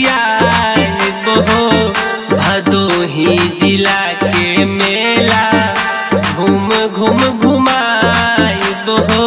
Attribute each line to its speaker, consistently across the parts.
Speaker 1: खियाइब हो भदोही जिला के मेला घूम घूम घुमाइब हो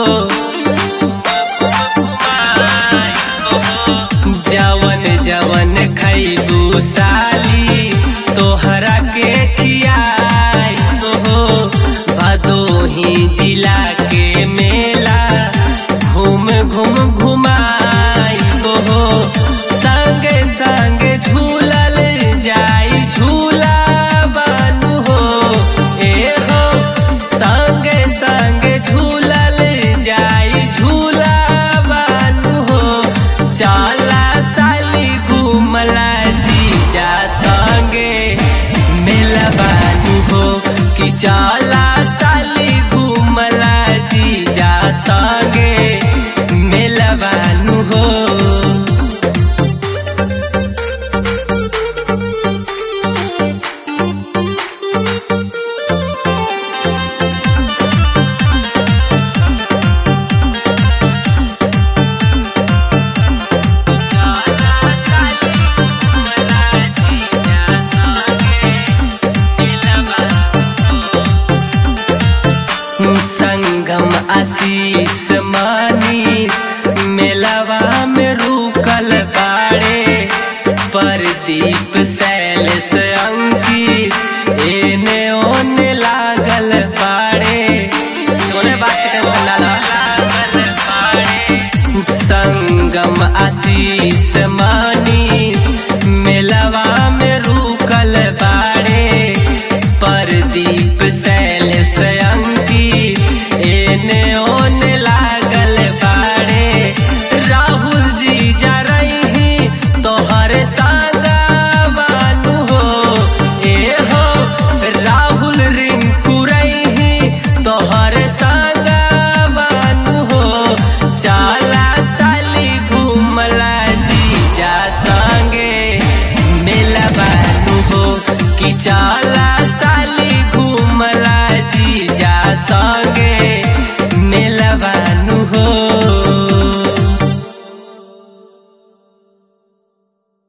Speaker 1: जवन जवन खैबू साली तोहरा के खियाइब हो भदोही जिला के मेला घूम घूम घुमाइब हो संगे संगे झूलल जाई झूला बानू हो ए हो संगे संगे झूलल जाई झूला बानू हो चला साली घूमला जीजा संगे मेला बानू हो कि चला साली घूमला जीजा संगे मेला बानू हो संगम आशीष मानीस मेलवा में रुकल बाड़े परदीप सैलस अंकित एने ओने लागल बाड़े ओने बात के टेंशन ना ला। लागल बाड़े संगम आशीष मानीस मेलवा में रुकल बाड़े परदीप सैलस अंकित एने ओने लागल बाड़े राहुल जी जा रही तोहर सागा बानू हो ए हो राहुल रिंकू रही तोहर सागा बानू हो चला साली घूमला जीजा संगे मेला बानू हो कि चला